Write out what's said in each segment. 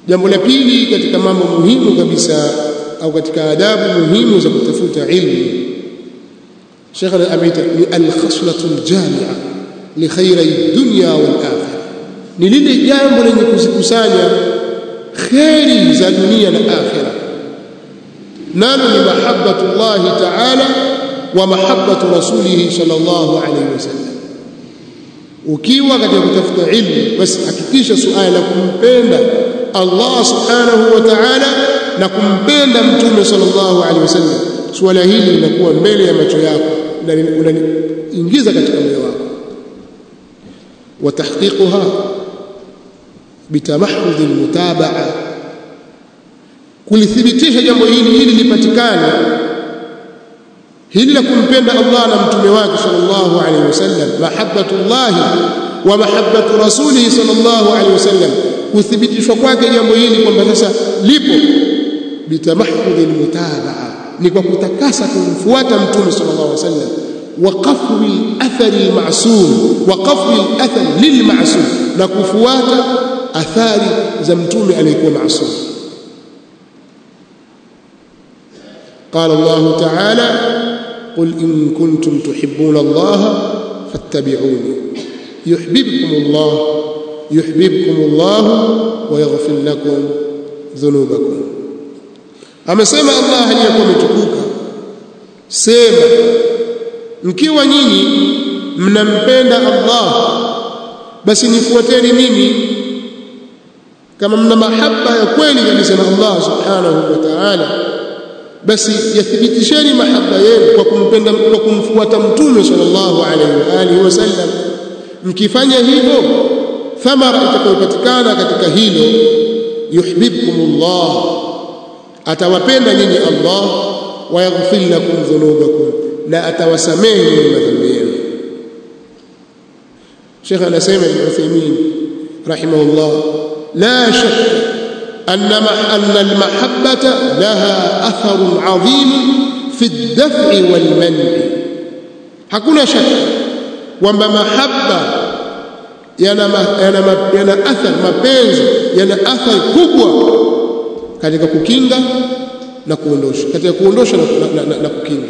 jambo la pili katika mambo muhimu kabisa au katika adabu muhimu za kutafuta ilmu Sheikh ameita ni al-khaslatu al-jami'a li khayri dunya wal akhirah ni lile jambo lenye kuzikusanya kheri za dunia na akhirah nalo ni mahabbatu Allah ta'ala wa mahabbatu rasulih sallallahu alayhi wasallam ukiwa katika kutafuta ilmu basi hakikisha suala la kumpenda Allah subhanahu wa ta'ala na kumpenda mtume sallallahu alaihi wasallam suala hili linakuwa mbele ya macho yako na unaingiza katika moyo wako wa tahqiquha bitamahudh almutabaa kulithibitisha jambo hili ili lipatikane hili la kumpenda Allah na mtume wake sallallahu alaihi wasallam mahabbatullah wa mahabbatu rasulih sallallahu alaihi wasallam kuthibitishwa kwake jambo hili kwamba sasa lipo bitamahudh almutabaa ni kwa kutakasa kumfuata mtume sallallahu alaihi wasallam wa qafwi athari almasum wa qafwi athari lilmasum na kufuata athari za mtume aliyekuwa maasum قال الله تعالى قل إن كنتم تحبون الله فاتبعوني يحببكم الله يحببكم الله ويغفر لكم ذنوبكم amesema Allah aliyakuwa ametukuka sema mkiwa nyinyi mnampenda Allah basi nifuateni mimi kama mna mahaba ya kweli kabisa na Allah subhanahu wa ta'ala basi yathibitisheni mahaba yenu kwa kumpenda kwa kumfuata mtume sallallahu alaihi wa alihi wasallam mkifanya hivyo thamara itakayopatikana katika hilo yuhibbukumullah atawapenda nyinyi Allah wa yaghfir lakum dhunubakum na atawasamehe nyinyi madhambi yenu Sheikh anasema Ibn Uthaymeen rahimahullah la shakka أن أن المحبة لها أثر عظيم في الدفع والمنع hakuna shaka kwamba mahaba yana yana yana athar mapenzi yana athari kubwa katika kukinga na kuondosha katika kuondosha na, na, na, na kukinga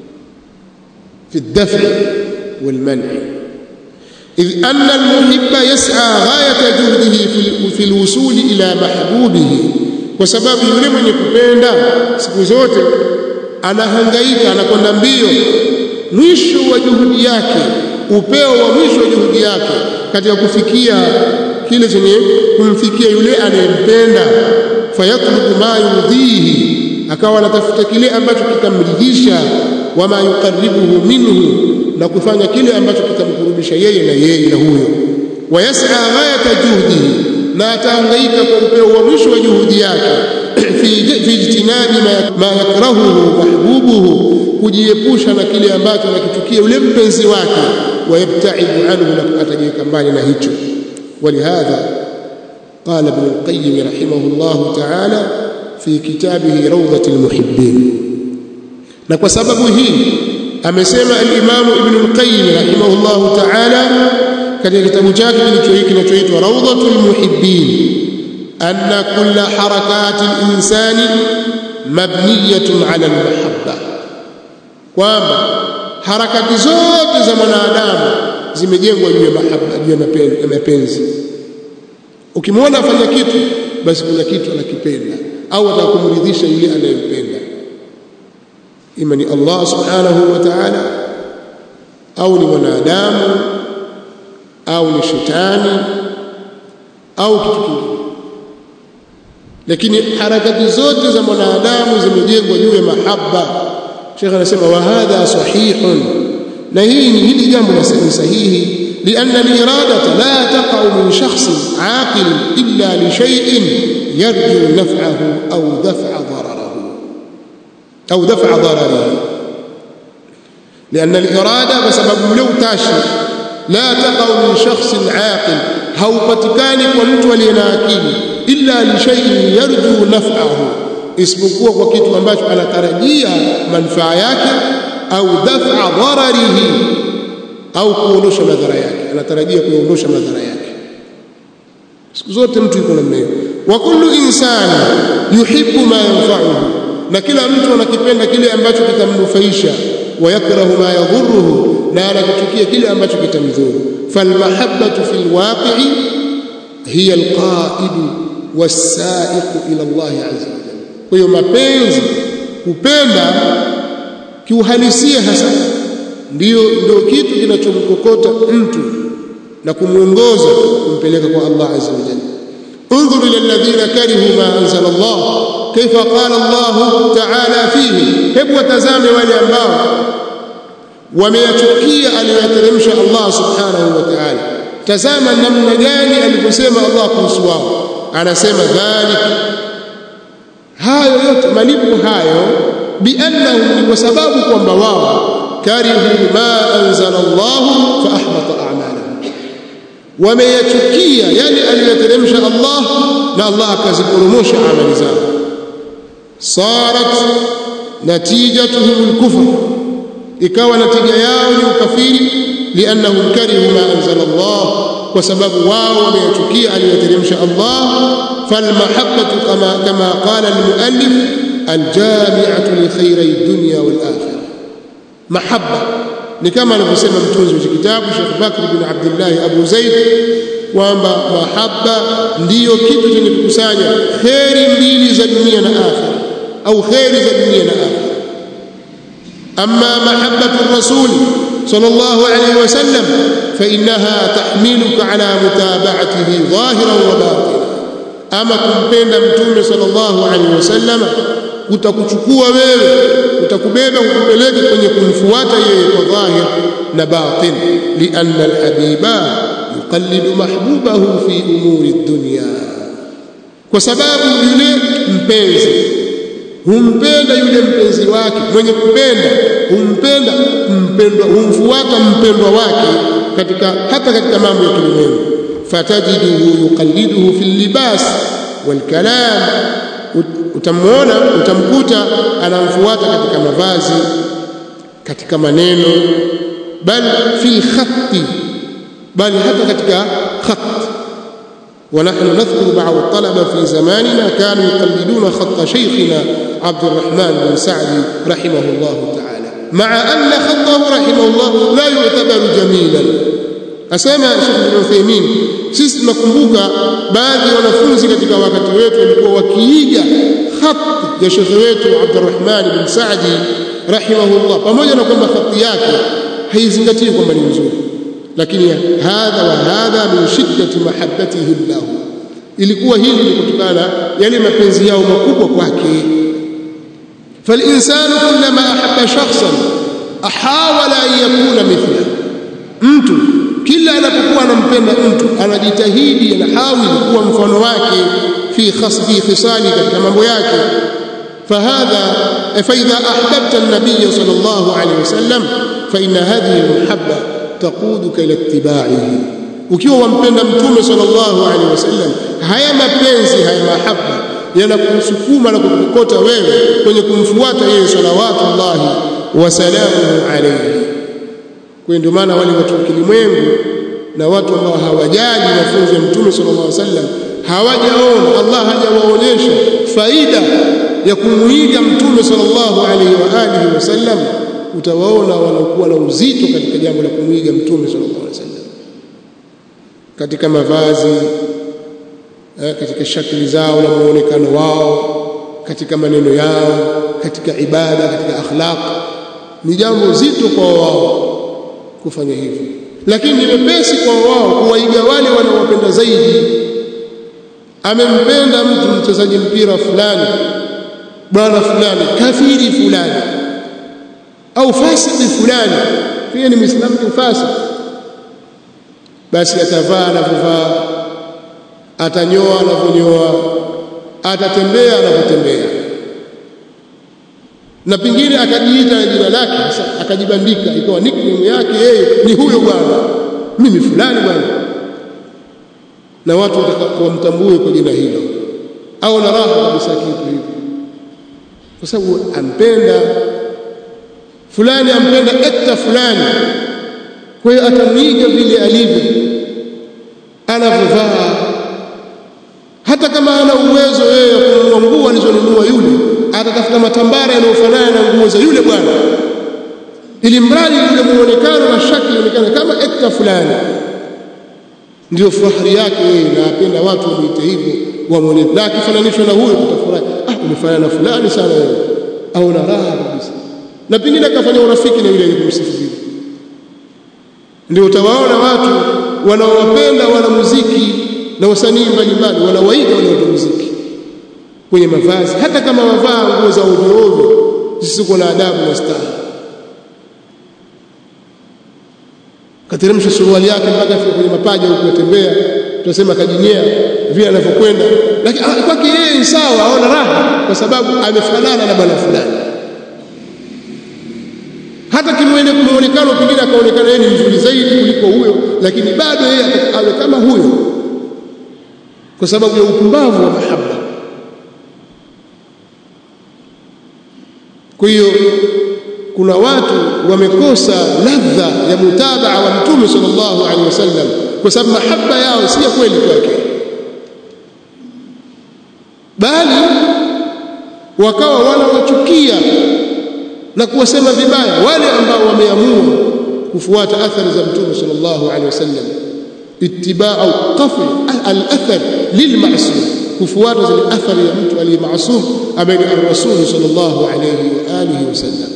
fi dafi wal man'i إذ أن المحب يسعى غاية جهده في الوصول إلى محبوبه وسبب yule mwenye kupenda siku zote anahangaika anakwenda mbio mwisho wa juhudi yake upeo wa mwisho wa juhudi yake katika kufikia kile chenye kumfikia yule anayempenda fayatlubu ma yudhihi akawa anatafuta kile ambacho kitamridhisha wama yuqarribuhu minhu na kufanya kile ambacho kitamkurubisha yeye na yeye na huyo wayas'a ghayata juhdihi na atahangaika kwa upeo wa mwisho wa juhudi yake fi ijtinabi ma yakrahuhu mahbubuhu kujiepusha na kile ambacho anakichukia yule mpenzi wake wayabtaidu anhu na atajiweka mbali na hicho ولهذا قال ابن القيم رحمه الله تعالى في كتابه روضة المحبين na kwa sababu hii amesema al-Imam Ibn al-Qayyim rahimahullah ta'ala katika kitabu chake kinachoitwa Rawdatul Muhibbin anna kulla harakati al-insani mabniyatun 'ala al-mahabba kwamba harakati zote za mwanadamu zimejengwa juu ya mahaba juu ya mapenzi ukimwona afanya kitu basi kuna kitu anakipenda au atakumridhisha yule anayempenda ima ni Allah subhanahu wa ta'ala au ni mwanadamu au ni shetani au kitu kingine lakini harakati zote za mwanadamu zimejengwa juu ya mahaba Sheikh anasema wa hadha sahihun na hii ni hili jambo ni sahihi لأن الإرادة لا تقع من شخص عاقل إلا لشيء يرجو نفعه أو دفع ضرره أو دفع ضرره لأن الإرادة بسبب لو تاشي لا تقع من شخص عاقل هوبتكان ومت وليناكيل إلا لشيء يرجو نفعه isipokuwa kwa kitu ambacho anatarajia manufaa yake au daf'a dhararihi au kuondosha madhara yake anatarajia kuondosha madhara yake siku zote mtu yuko namna hiyo wa kullu insani yuhibbu ma yanfa'uhu na kila mtu anakipenda kile ambacho kitamnufaisha wa yakrahu ma yadhurruhu na anakichukia kile ambacho kitamdhuru falmahabbatu fil waqi'i hiya alqa'idu was-sa'iqu ila Allah azza wa jalla kwa hiyo mapenzi kupenda kiuhalisia hasa ndio ndio kitu kinachomkokota mtu na kumuongoza kumpeleka kwa Allah azza wa jalla انظر الى الذين كرهوا ما انزل الله كيف قال الله تعالى فيه hebu watazame wale ambao wameyachukia aliyoyateremsha Allah subhanahu wa ta'ala tazama namna gani alivyosema Allah kuhusu wao anasema dhalik hayo yote malipo hayo biannahum kwa sababu kwamba wao karihu ma anzala Allah fa ahbata a'malahum wameyachukia yale aliyoteremsha Allah na Allah akaziporomosha amali zao sarat natijatuhum al-kufr ikawa natija yao ni ukafiri liannahum karihu ma anzala Allah kwa sababu wao wameyachukia aliyoteremsha Allah falmahabbatu kama kama qala al-muallif al-jami'atu li khayri ad-dunya wal-akhirah mahabba ni kama alivyosema mtunzi wa kitabu Sheikh Bakr bin Abdullah Abu Zaid kwamba mahabba ndiyo kitu chenye kukusanya kheri mbili za dunia na akhira au kheri za dunia na akhira amma mahabbatu rasul sallallahu alayhi wasallam fa innaha tahmiluka ala mutaba'atihi dhahiran wa batinan ama kumpenda mtume sallallahu alayhi wasallam utakuchukua wewe utakubeba ukupeleke kwenye kumfuata yeye kwa dhahir na batin lianna alhabiba yuqallidu mahbubahu fi umuri dunya kwa sababu yule mpenzi humpenda yule mpenzi wake mwenye kupenda humpenda mpendwa humfuata mpendwa wake katika hata katika mambo ya kilimwengu fatajiduhu yuqalliduhu fi libas wal kalam utamwona utamkuta anamfuata katika mavazi katika maneno bal fil khatti bal hata katika khat ونحن نذكر بعض الطلبة في زماننا كانوا يقلدون خط شيخنا عبد الرحمن بن سعدي رحمه الله تعالى مع أن خطه رحمه الله لا يعتبر جميلا asema Sheikh Ibn Uthaymeen sisi tunakumbuka baadhi ya wanafunzi katika wakati wetu walikuwa wakiiga khati ya Sheikh wetu Abdurrahman bin Saadi rahimahullah pamoja na kwamba khati yake haizingatii kwamba ni nzuri lakini hadha wa hadha min shiddati mahabbatihim lahu ilikuwa hili ni kutokana yale mapenzi yao makubwa kwake فالإنسان كلما أحب شخصا أحاول أن يكون مثله mtu kila anapokuwa anampenda mtu anajitahidi anahawili kuwa mfano wake fi khasbi khisali katika mambo yake fahadha فإذا أحببت النبي صلى الله عليه وسلم فإن هذه المحبة تقودك إلى اتباعه ukiwa wampenda mtume sallallahu alaihi wasallam haya mapenzi haya mahaba yanakusukuma na kukukota wewe kwenye kumfuata yeye salawatullahi wasalamuhu alaihi kwa ndio maana wale watu wa kilimwengu na watu ambao hawajali mafunzo ya mtume sallallahu alaihi wasallam hawajaona Allah hajawaonyesha faida ya kumuiga mtume sallallahu alaihi wa alihi wasallam utawaona wanakuwa na uzito katika jambo la kumuiga mtume sallallahu alaihi wasallam katika mavazi katika shakli zao na muonekano wao katika maneno yao katika ibada katika akhlaq ni jambo zito kwa wao kufanya hivyo lakini ni mepesi kwa wao kuwaiga wale wanaowapenda zaidi amempenda mtu mchezaji mpira fulani bwana fulani kafiri fulani au fasiki fulani pia ni muislamu ni fasiki basi atavaa anavyovaa atanyoa anavyonyoa atatembea anavyotembea na pengine akajiita jina lake sasa akajibandika ikawa nickname yake yeye ni huyo bwana mimi fulani bwana na watu wamtambue kwa jina hilo au na raha kabisa kitu hivi kwa sababu ampenda fulani ampenda ekta fulani kwa hiyo atamwiga vile alivyo anavyovaa hata kama ana alizonunua yule atatafuta matambara yanayofanana na nguo za yule bwana ili mradi yule muonekano na shakli ionekane kama ekta fulani ndio fahari yake yeye na apenda watu wamuite hivyo wamwone na akifananishwa na huyo utafurahi ah umefanana na fulani sana wewe au na raha kabisa na pengine akafanya urafiki na yule aliyemsifu vile ndio utawaona watu wanaowapenda wana muziki na wasanii mbalimbali wanawaiga wale watu muziki kwenye mavazi hata kama wavaa nguo za ovyo ovyo zisizo na adabu na staha kateremsha suruali yake mpaka afika kwenye mapaja huko kutembea tunasema kajinyea vile anavyokwenda lakini kwake yeye ni sawa aona raha kwa sababu amefanana na bwana fulani hata kimwene muonekano pengine akaonekana yeye ni mzuri zaidi kuliko huyo lakini bado yeye awe kama huyo kwa sababu ya upumbavu wa mahaba kwa hiyo kuna watu wamekosa ladha ya mutabaa wa mtume sallallahu alaihi wasallam kwa sababu mahaba yao si ya kweli kwake bali wakawa wanawachukia na kuwasema vibaya wale ambao wameamua kufuata athari za mtume sallallahu alaihi wasallam ittiba'u qafl al-athar lilma'sum kufuata zile athari ya mtu aliyemasum ambaye ni ar-rasul sallallahu alaihi wa alihi wasallam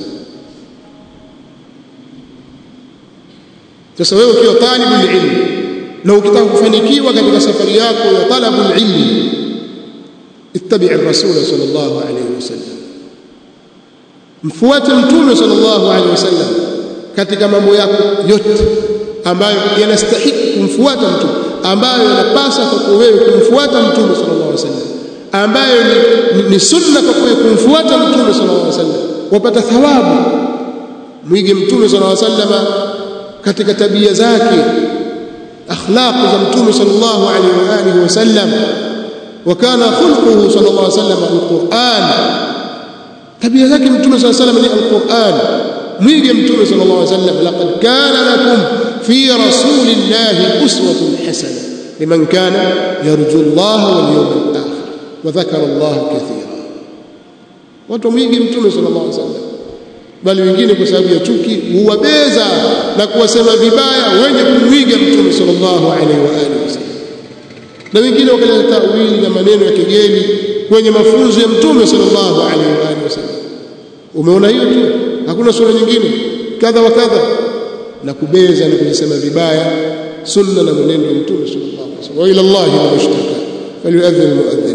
sasa wewe ukiwa talibul ilm na ukitaka kufanikiwa katika safari yako ya talabul ilm ittabi' ar-rasul sallallahu alaihi wasallam mfuate mtume sallallahu alaihi wasallam katika mambo yako yote ambayo yanastahili kumfuata mtume ambayo yanapasa kwa wewe kumfuata mtume sallallahu alaihi wasallam ambayo ni, ni, ni sunna kwa wewe kumfuata mtume sallallahu alaihi wasallam wapata thawabu mwige mtume sallallahu alaihi wasallam katika tabia zake akhlaq za mtume sallallahu alaihi wa alihi wasallam وكان خلقه صلى الله عليه وسلم القرآن tabia zake mtume صلى الله عليه وسلم ni alquran mwige mtume صلى الله عليه وسلم laqad kana lakum fi rasulillahi uswatun hasana liman kana yarju Allah wal yawmal akhir wa dhakara Allah kathira watu mwige mtume صلى الله عليه وسلم bali wengine kwa sababu ya chuki huwabeza na kuwasema vibaya wenye kumwiga mtume sallallahu alaihi wa alihi wasallam na wengine wakaleta tawili na maneno ya kigeni kwenye mafunzo ya mtume sallallahu alaihi wa alihi wasallam umeona hiyo tu hakuna sura nyingine kadha wa kadha na kubeza na kujisema vibaya sunna na mwenendo wa mtume sallallahu alaihi wasallam wa ila Allah al-mushtaka falyu'adhdhin al-mu'adhdhin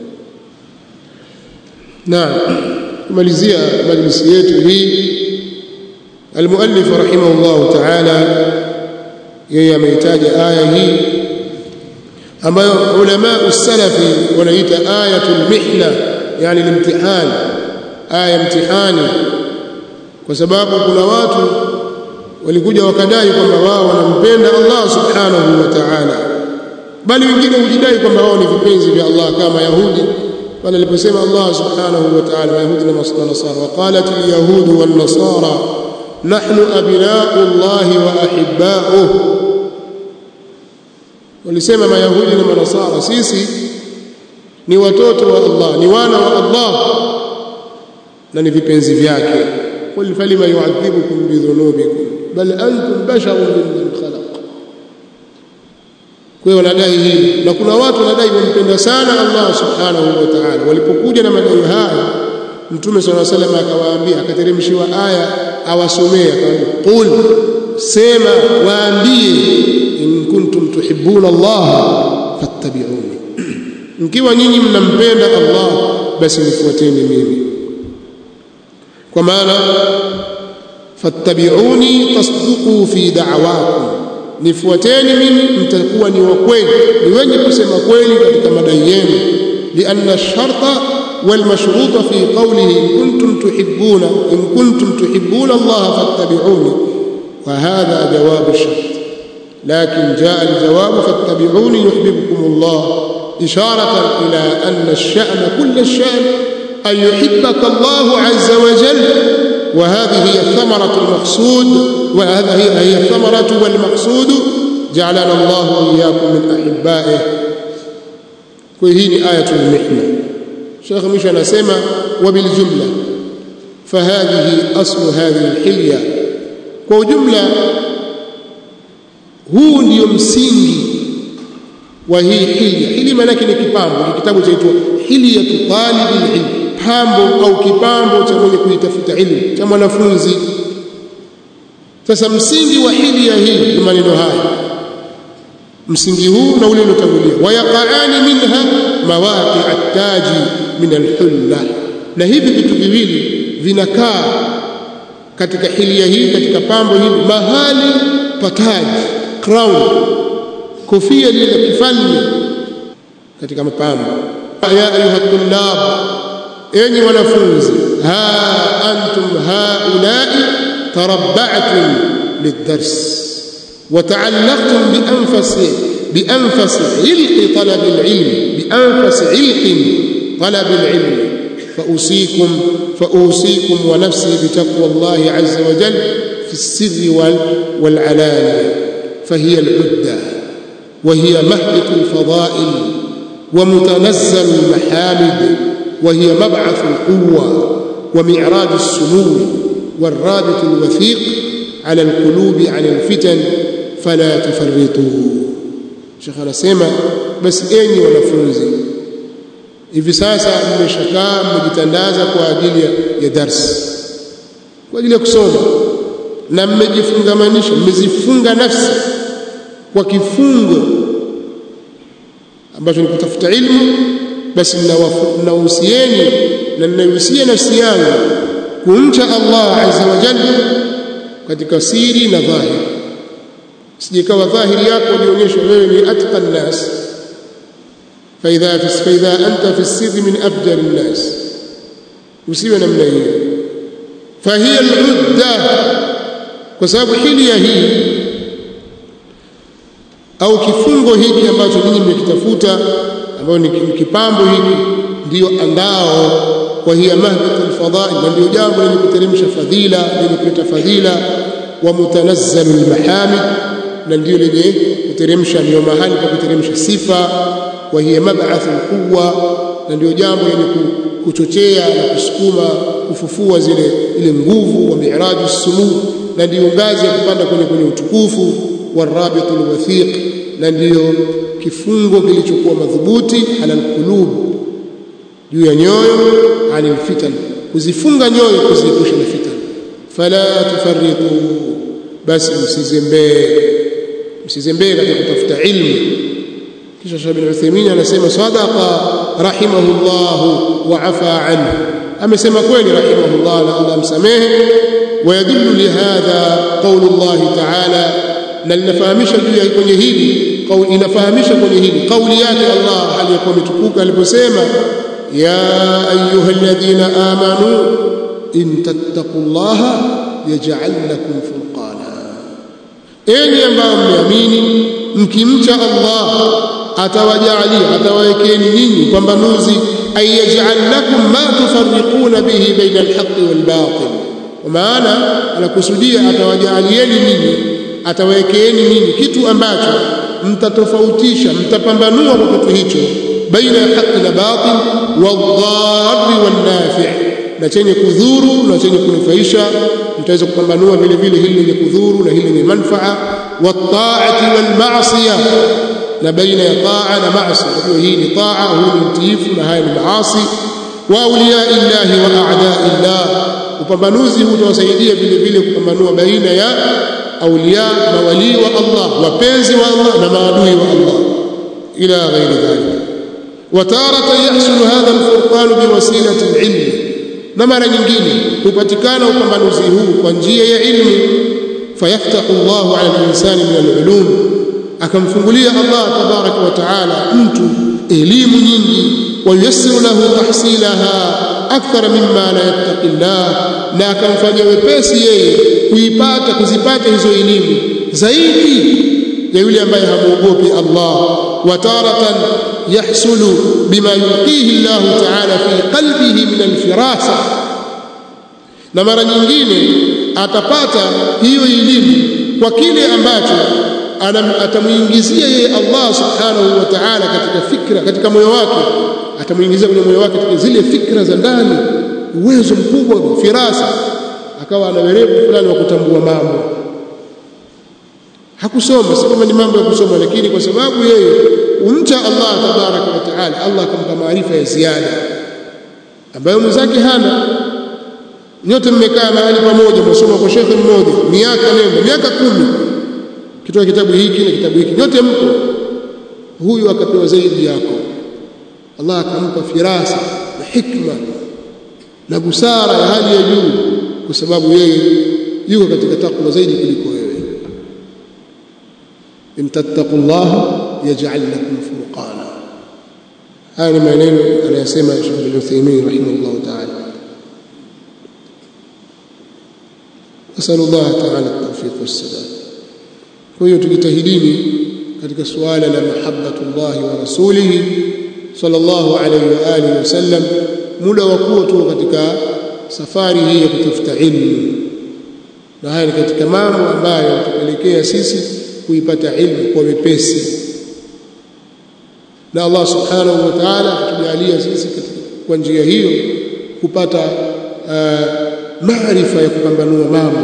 naam kumalizia majlisi yetu hii المؤلف رحمه الله تعالى yeye ameitaja aya hii ambayo ulama usalafi wanaita ayatul mihna yani limtihan aya mtihani kwa sababu kuna watu walikuja wakadai kwamba wao wanampenda Allah subhanahu wa ta'ala bali wengine hujidai kwamba wao ni vipenzi vya Allah kama Yahudi bali aliposema Allah subhanahu wa ta'ala Yahudi na Nasara waqalat al-yahud wan nasara nahnu abna'u Allah wa ahibba'uhu walisema mayahudi na manasara sisi ni watoto wa Allah ni wana wa Allah na ni vipenzi vyake qul falima yu'adhibukum bidhunubikum bal antum basharun mimman khalaq kwa wanadai hili na kuna watu wanadai wampenda sana Allah subhanahu wa ta'ala walipokuja na madai haya mtume sallallahu alaihi wasallam akawaambia akateremshiwa aya awasomea akamwambia qul sema waambie in kuntum tuhibbuna Allah fattabi'uni mkiwa nyinyi mnampenda Allah basi nifuateni mimi kwa maana fattabi'uni tasduqu fi da'wakum nifuateni mimi mtakuwa ni wa kweli ni wenye kusema kweli katika madai yenu lianna sharta والمشروط في قوله إن كنتم تحبون إن كنتم تحبون الله فاتبعوني وهذا جواب الشرط لكن جاء الجواب فاتبعوني يحببكم الله إشارة إلى أن الشأن كل الشأن أن يحبك الله عز وجل وهذه هي الثمرة المقصود وهذا هي هي الثمرة والمقصود جعلنا الله وإياكم من أحبائه وهي آية المحنة Sheikh mwisho anasema wabiljumla fahadhihi aslu hadhihi alhilya kwa ujumla huu ndio msingi wa hii hilya hili maana yake ni kipambo ni kitabu chaitwa hilyatu talibil ilm pambo au kipambo cha mwenye kuitafuta ilmu cha mwanafunzi sasa msingi wa hilya hii ni maneno haya msingi huu na ule uliotangulia wayaqaani minha mawaqi at-taji min al-hulla na hivi vitu viwili vinakaa katika hilia hii katika pambo hili mahali pataji crown kofia lile la kifalme katika mapambo ya ayuha tullab enyi wanafunzi ha antum haulai tarabba'tum lidars وتعلقتم بأنفس بأنفس علق طلب العلم بأنفس علق طلب العلم فأوصيكم فأوصيكم ونفسي بتقوى الله عز وجل في السر والعلانية فهي العدة وهي مهبط الفضائل ومتنزل المحامد وهي مبعث القوة ومعراج السمو والرابط الوثيق على القلوب عن الفتن فلا تفرطوا Sheikh anasema basi enyi wanafunzi hivi sasa mmeshakaa mmejitandaza kwa ajili ya darsi kwa ajili ya kusoma na mmejifungamanisha mmezifunga nafsi kwa kifungo ambacho ni kutafuta ilmu basi mnawahusieni na ninahusia nafsi yangu kumcha Allah azza wa jalla katika siri na dhahiri sijikawa dhahiri yako ilionyeshwa wewe ni atqa nnas faidha faidha anta fi sirri min afjar nnas usiwe namna hiyo fahiya aludda kwa sababu hilia hii au kifungo hiki ambacho ninyi mmekitafuta ambayo ni kipambo hiki ndiyo andao kwa hiya mahbatu alfadail na ndio jambo lenye kuteremsha fadhila lenye kuleta fadhila wa mutanazzalu almahamid na ndio lenye kuteremsha ndio mahali pa kuteremsha sifa wa hiya mab'ath alquwa na ndio jambo lenye kuchochea na kusukuma kufufua zile ile nguvu wa mi'raju sumu na ndio ngazi ya kupanda kwenye kwenye utukufu wa rabitul wathiq na ndio kifungo kilichokuwa madhubuti ala alqulub juu ya nyoyo anil fitan kuzifunga nyoyo kuziepusha na fitan fala tufarriqu basi msizembee msizembee katika kutafuta ilmu kisha Sheikh bin Uthaymeen anasema sadaqa rahimahullah wa afa anhu amesema kweli rahimahullah na Allah msamehe ويدل لهذا قول الله تعالى na linafahamisha juu ya kwenye hili kauli inafahamisha kwenye hili kauli yake Allah aliyokuwa mtukuka aliposema ya ayyuhalladhina amanu in tattaqullaha yaj'al lakum furqana enyi ambao mmeamini mkimcha Allah atawajalia atawawekeni nyinyi pambanuzi ayaj'al lakum ma tufarriquna bihi baina alhaqqi walbatil kwa maana anakusudia atawajalieni nyinyi atawawekeeni nyinyi kitu ambacho mtatofautisha mtapambanua kwa kitu hicho baina ya haki na batil wadhari wannafi na chenye kudhuru na chenye kunufaisha mtaweza kupambanua vile vile hili lenye kudhuru na hili lenye manfaa wataati walmaasiya na baina ya taa na maasi kwa hii ni taa huu ni mtiifu na haya ni maasi wa awliya illahi wa a'da illah upambanuzi huu utawasaidia vile vile kupambanua baina ya auliya mawalii wa Allah wapenzi wa Allah na maadui wa Allah ila ghairi dhalik وتارة يحصل هذا الفرقان بوسيلة العلم na mara nyingine hupatikana upambanuzi huu kwa njia ya ilmu fayaftahu Allahu ala al-insani min al-ulum akamfungulia Allah tabaraka wa taala mtu elimu nyingi وييسر له تحصيلها akthara mimma la yattaqi Allah na akamfanya wepesi yeye kuipata kuzipata hizo elimu zaidi ya yule ambaye hamuogopi Allah wa taratan yahsulu bima yulqihi Allah ta'ala fi qalbihi min alfirasa na mara nyingine atapata hiyo elimu kwa kile ambacho atamuingizia yeye Allah subhanahu wa ta'ala katika fikra katika moyo wake atamuingiza kwenye moyo wake zile fikra za ndani uwezo mkubwa firasa akawa ana werevu fulani wa kutambua mambo hakusoma si kama ni mambo ya kusoma lakini kwa sababu yeye umcha Allah tabaraka wa taala Allah akampa maarifa ya ziada ambayo mwenzake hana nyote mmekaa mahali pamoja msoma kwa shekhe mmoja miaka nenda miaka kumi kitoa kitabu hiki na kitabu hiki nyote mko huyu akapewa zaidi yako Allah akampa firasa na hikma na busara ya hali ya juu kwa sababu yeye yuko katika takwa zaidi kuliko wewe in tattaqullaha yaj'al lakum furqana haya ni maneno anayosema Sheikh bin Uthaymeen rahimahullah ta'ala nasallu Allah ta'ala at-tawfiq was-sadad kwa hiyo tujitahidini katika suala la mahabbatullah wa rasulihi sallallahu alayhi wa alihi wasallam muda wa kuwa tu katika safari hii ya kutafuta ilmu na haya ni katika mambo ambayo yatupelekea sisi kuipata ilmu kwa wepesi na Allah subhanahu wa ta'ala kutujalia sisi kwa njia hiyo kupata uh, maarifa ya kupambanua mambo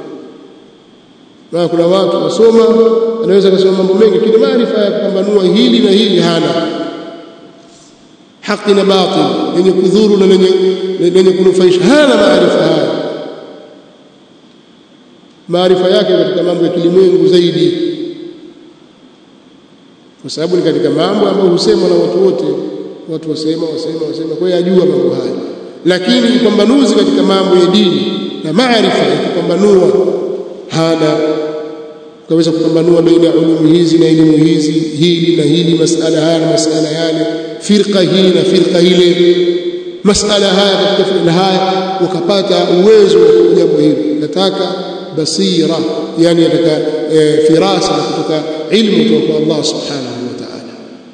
na kuna watu wasoma anaweza kusoma mambo mengi lakini maarifa ya kupambanua hili na hili hana haki na batil yenye kudhuru na lenye kunufaisha hana maarifa haya maarifa yake katika mambo ya kilimwengu zaidi kwa sababu ni katika mambo ambayo husemwa na watu wote watu wasema wasema wasema kwa hiyo ajua mambo haya lakini upambanuzi katika mambo ya dini na maarifa ya kupambanua hana kaweza kupambanua baina ya ulumi hizi na elimu hizi hili na hili masala haya na masala yale firqa hii na firqa ile masala haya katika na haya ukapata uwezo wa jambo hili nataka basira yani nataka e, firasa kutoka ilmu kutoka kwa Allah subhanahu wa ta'ala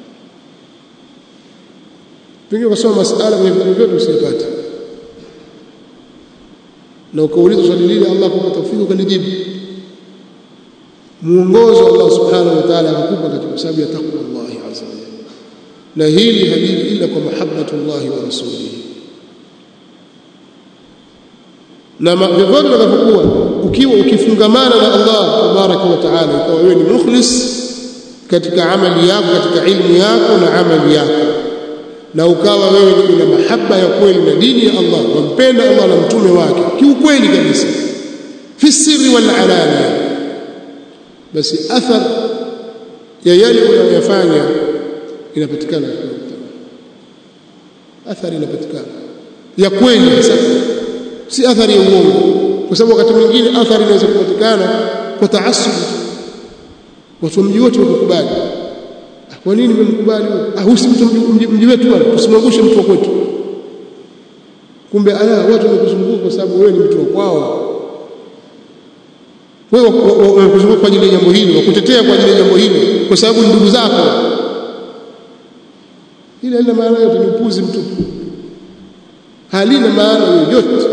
pengine ukasoma masala kwenye vitabu vyote usipate na ukauliza swali lile Allah kupa tawfiki ukalijibu muongozo Allah subhanahu wa ta'ala akakupa katika sababu ya takwa Allah azza wa jalla na hili haliji ila kwa mahabbatullah wa rasulihi na vyovyote utakapokuwa ukiwa ukifungamana na Allah tabaraka wa taala ikawa wewe ni mukhlis katika amali yako katika ilmu yako na amali yako na ukawa wewe una mahaba ya kweli na dini ya Allah wampenda Allah na mtume wake kiukweli kabisa fi sirri wal alania basi athar ya yale unayoyafanya inapatikana athari inapatikana ya kweli sasa si athari ya uongo kwa sababu wakati mwingine athari inaweza kupatikana kwa taasub watu wa mji wote wakukubali kwa nini mmemkubali ah huyu si mtu mji wetu bwana tusimwangushe mtu wa kwetu kumbe ala watu wamekuzunguka kwa sababu wewe ni mtu wa kwao wewe wamekuzunguka kwa ajili ya jambo hili wakutetea kwa ajili ya jambo hili kwa sababu ni ndugu zako ile ina maana yote ni upuzi mtupu halina maana yoyote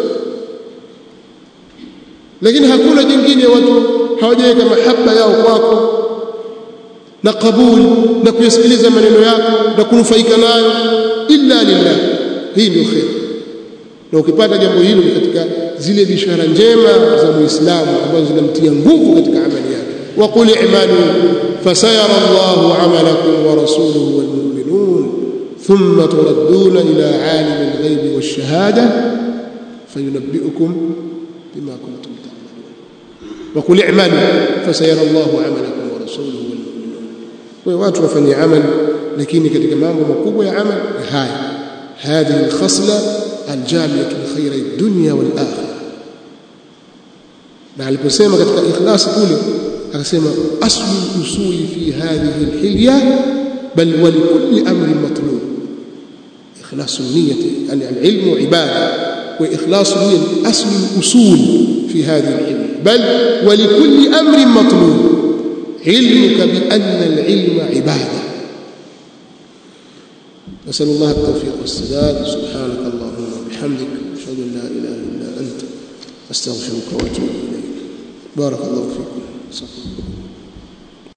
lakini hakuna jingine watu hawajaweka mahaba yao kwako na kabuli na kuyasikiliza maneno yako na kunufaika nayo illa lillah hii ndio khair na ukipata jambo hilo ni katika zile bishara njema za muislamu ambazo zinamtia nguvu katika amali yake wa qul i'malu fasayara Allahu 'amalakum wa rasuluhu wal mu'minun thumma turadduna ila 'alim al-ghaibi wash-shahada fayunabbi'ukum bima kuntum ta'malun wa qul i'malu fasayara Allahu 'amalakum wa rasuluhu wal mu'minun kwa watu wafanye amali lakini katika mambo makubwa ya amali haya هذه الخصله الجامعه لخير الدنيا والاخره na aliposema katika ikhlas kule akasema aslu usuli fi hadhihi alhilya bal wa likulli amrin matlub ikhlas niyyati yani alilm ibada wa ikhlas niyyati aslu usul fi hadhihi alhilya bal wa likulli amrin matlub ilmuka bi anna alilma ibada نسأل الله التوفيق والسداد سبحانك اللهم وبحمدك أشهد أن لا إله إلا أنت أستغفرك وأتوب إليك بارك الله فيكم